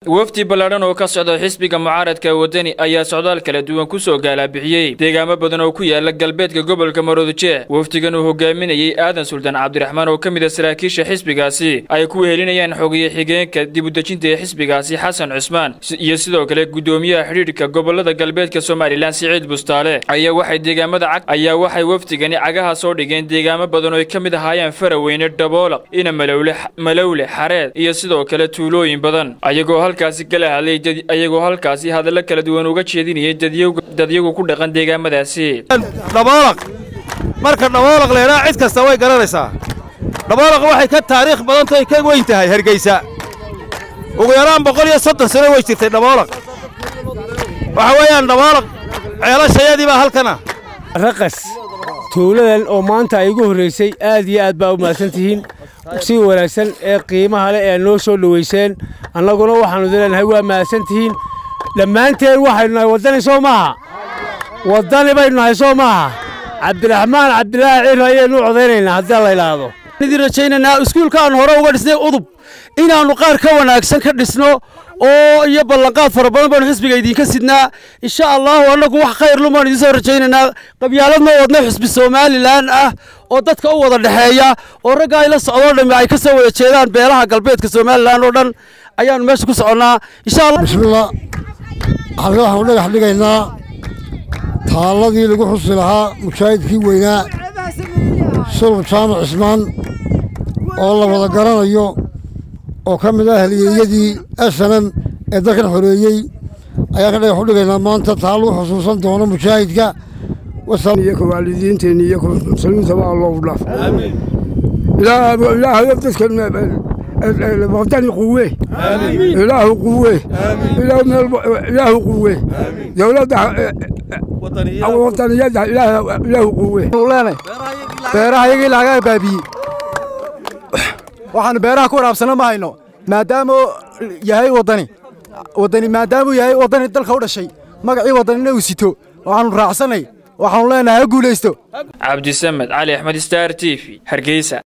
wafdi ballaadhan oo ka socda xisbiga mucaaradka wadani ayaa socdaal kala duwan ku soo gaalabixiyey deegaamo badan oo ku yaala galbeedka gobolka maroodijeex wafdigan uu hogaaminayey aadan suldaan cabdiraxmaan oo ka mid a saraakiisha xisbigaasi ay ku wehelinayaan xogiye xigeenka dibudejinta ee xisbigaasi xasan cusmaan iyo sidoo kale guddoomiyaha xidhiidhka gobolada galbeedka somalilan siciid bustaale ayaa waxay deegaamada cag ayaa waxay wafdigani cagaha soo dhigeen deegaamo badan oo ay ka mid ahaayeen faraweyne dhaboolaq ina malowle malowle xareed iyo sidoo kale tuulooyin badan ayagoo halkaasi kala hadlay ayagoo halkaasi hadallo kala duwan uga jeedinayay dadyagu ku dhaqan deegaamadaasi dhaboolaq marka dhaboolaq leedhaa cid kasta way garanaysaa dhaboolaq waxay ka taariikh badantahay ka weyn tahay hargeysa ugu yaraan boqol iyo soddon sano way jirtay dhaboolaq waxa weeyaan dhaboolaq ceelashayadii baa halkana raqas tuuladan oo maanta ay igu horraysay aad iyo aad baa u mahadsan tihiin si wanaagsan ee qiimaha leh ee noo soo dhowayseen annaguna waxaannu leenahay waa mahadsan tihiin dhammaanteen waxaynu nahay waddani soo maaha waddani baynu nahay soo maaha cabdiraxmaan cabdilaahi cir ayaynu u codaynaynaa haddii la idhaahdo idin rajaynaynaa iskuulka aan hore uga dhisnay udub inaannu qaar ka wanaagsan ka dhisno oo iyo ballanqaad fara badan baanu xisbiga idinka sidnaa insha allahu annagu wax khayr lumaan idiin soo rajaynaynaa qabyaalad ma wadna xisbi somalilan ah oo dadka u wada dhexeeya oo ragga ay la socdoo dhammi ay ka soo wada jeedaan beelaha galbeedka somalilan oo dhan ayaannu meesha ku soconnaa insha allah bismillah halka waxaanu dhagax dhigaynaa taalladii lagu xusi lahaa mujaahidkii weynaa sulub jaamac cismaan oo la wada garanayo oo ka mid ah halyeeyadii snm ee dalkan xoreeyey ayaan ka dhagax u dhigaynaa maanta taa lagu xusuusan doono mujaahidka iyo waalidiinteenni iyo muslimiintaba allow dhaaf ilaahayo dadkan wadani quwe ilaahu quwe ilaahu quwe dowladda wadaniyadda ilaahu quwe beeraha iyagii laga baabiyey waxaannu beeraha ku waraabsanno ma hayno maadaamuu yahay waddani waddani maadaamuu yahay waddani dalka u dhashay magacii waddanina uu sito waxaannu raacsannay waxaannu leenahay ha guulaysto cabdisamed cali axmed star t v hargeysa